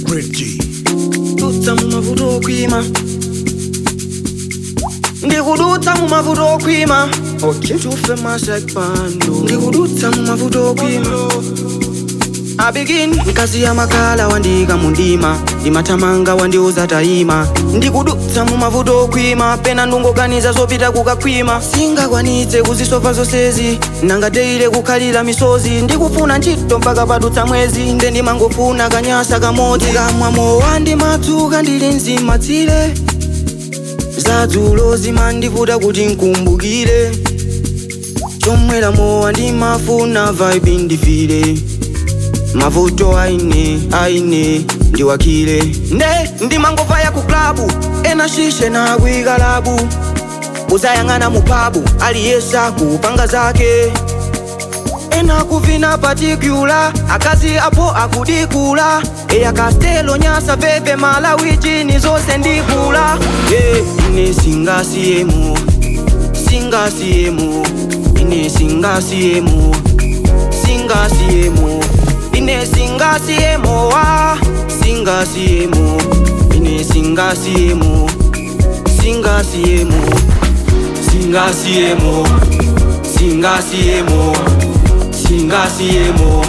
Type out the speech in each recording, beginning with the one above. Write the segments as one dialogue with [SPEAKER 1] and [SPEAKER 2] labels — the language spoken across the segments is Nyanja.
[SPEAKER 1] Bridgie.
[SPEAKER 2] dutsa mu mavuto okwima ndikudutsa mu mavuto okwima tufe masekpando ndikudutsa mu mavuto okwima abigin mkazi ya makala wandika mundima ndimatamanga wandiuza tayima ndikudutsa mu mavuto okwima pena ndungoganiza zopita kukakwima singakwanitse kuzisova zonsezi nangateire kukhalira misozi ndikufuna ntchito mpaka padutsa mwezi nde ndimangofuna kanyasa kamodzi kamwa mowa ndimatsuka ndili mzimatsire zadzulo zimandivuta kuti nkumbukire chomwera mowa ndimafuna vibe ndifire mavuto aine aine ndiwakile nde ndimangova ku klabu ena shishe na kuikalabu uzayang'ana mupabu aliyesa kupanga zake ena kuvina patikula akazi apo akudikula eya kastelo nyasa veve malawichini zonse ndikula yeah, ine singasiyemo singasiyemo ine singasiyemo singasiyemo ine singasiyemo wa singasiyemo ine singasiyemo singasiyemo singasiyemo singasiyemo singasiyemo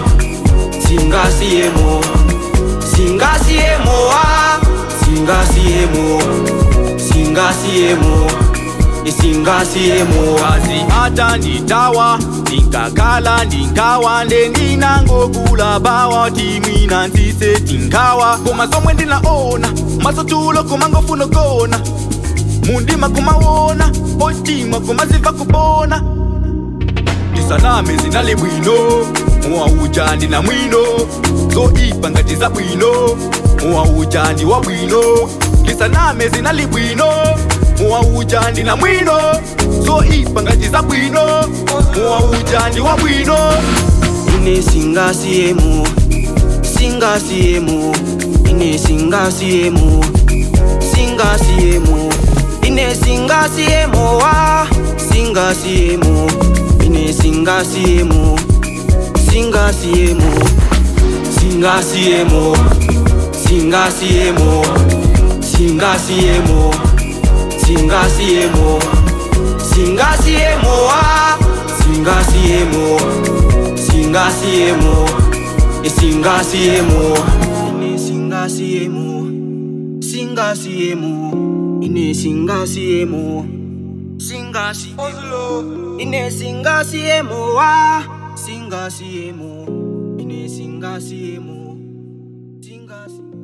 [SPEAKER 2] singasiyemo singasiyemo wa singasiyemo singasiyemo isingasiyemo
[SPEAKER 3] kazi hata nditawa ndingakhala ndingawa ndendinangokula bawa timwina nzise tingawa koma zomwe ndinaona masotulo kumangofuna kona mundima kumawona otima kumaziva kubona ndisaname zinali bwino mowa uja ndina mwino zoipa ngati za bwino mowa uja ndi wa bwino ndisaname zinali bwino mowa uja ndina mwino zoipa ngati za bwino mowa uja ndi wa bwino
[SPEAKER 2] ine singasiyemo singasiyemo ine singasiyemo singasiyemo ine singasiyemo wa singasiyemo ine singasiyemo singasiyemo singasiyemo singasiyemo singasiyemo singasiyemo singasiyemo wa singasiyemo singasiyemo isingasiyemo ine singasiyemo singasiyemo ine singasiyemo singasiyemo ine singasiyemo wa singasiyemo ine singasiyemo singasiyemo